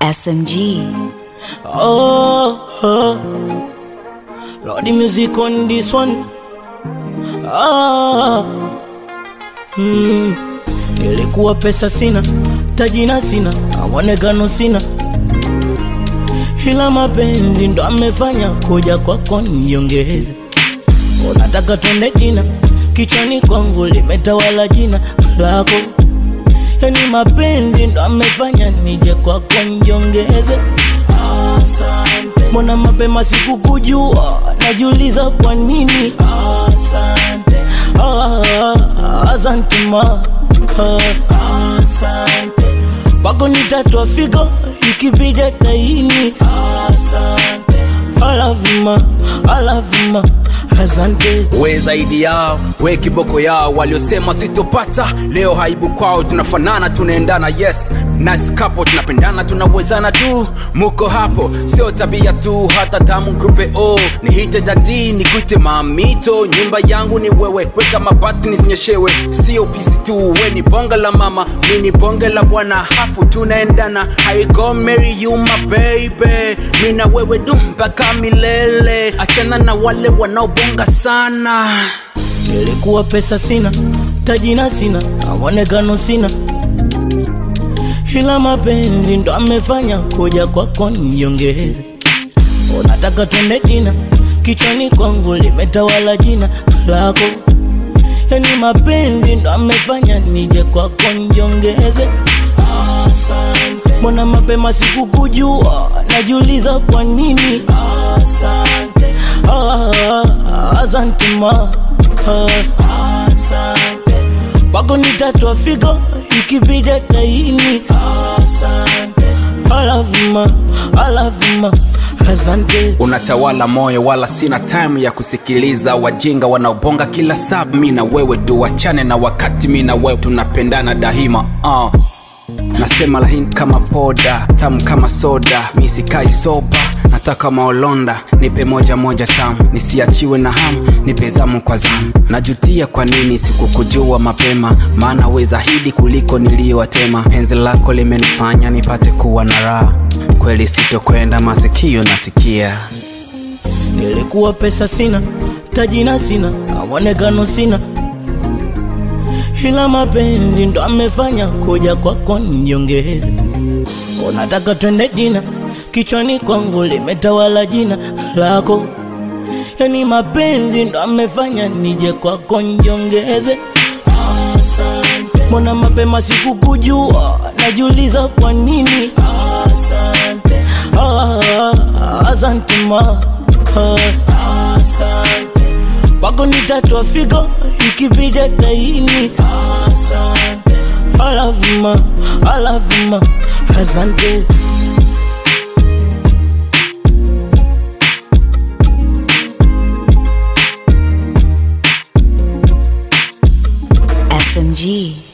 SMG. Oh, oh. Lord, the music on this one. Ah. Mm. Ilikuwa pesa sina, tajina sina, awonekano sina, ila mapenzi ndo amefanya kuja kwako niongeze. Unataka twende jina, kichwani kwangu limetawala jina lako, yani mapenzi ndo amefanya nije kwako niongeze. Asante. Mbona mapema sikukujua, najiuliza kwa nini. Asante. Ah, ah, asante ma. Ah, asante. Pako nitatwa figo ikibidi taini. Asante. I love you ma, I love you ma. Asante. we zaidi yao we kiboko yao waliosema sitopata leo haibu kwao tunafanana tunaendana yes nice couple tunapendana tunawezana tu muko hapo sio tabia tu hata tamu grupe o nihite dadi nikuite mamito nyumba yangu ni wewe weka mabati nisinyeshewe sio pisi tu we ni bonga la mama mi ni bonge la bwana hafu tunaendana I go marry you my baby mi na wewe du mpaka milele achana na wale wanaobonga sana Ilikuwa pesa sina, tajina sina, awonekano sina, ila mapenzi ndo amefanya kuja kwako niongeze. Unataka twende jina, kichwani kwangu limetawala jina lako, yani mapenzi ndo amefanya nije kwako niongeze. Asante. Mbona mapema sikukujua, najiuliza kwa nini. Asante. Ah, ah, asante ma. Ah, asante. Pako nitatwa figo ikibidi taini. Asante. I love you ma, I love you ma. Asante. unatawala moyo wala sina time ya kusikiliza wajinga wanaobonga kila saa mi na wewe tuwachane na wakati mi na wewe tunapendana daima uh. nasema laini kama poda tamu kama soda mi sikai soba nataka maolonda nipe moja moja tamu nisiachiwe na hamu nipe zamu kwa zamu najutia kwa nini sikukujua mapema maana we zaidi kuliko niliyowatema penzi lako limenifanya nipate kuwa na raha kweli sitokwenda masikio nasikia Nilikuwa pesa sina, tajina sina, awonekano sina, ila mapenzi ndo amefanya kuja kwako niongeze. Unataka twende dina, kichwani kwangu limetawala jina lako, yani mapenzi ndo amefanya nije kwako niongeze. Asante. Mbona mapema sikukujua, najiuliza kwa nini. Asante. Ah, ah, asante ma. Ah, asante. Pako nitatwa figo ikibidi taini. Asante. I love you ma, I love you ma. Asante. SMG.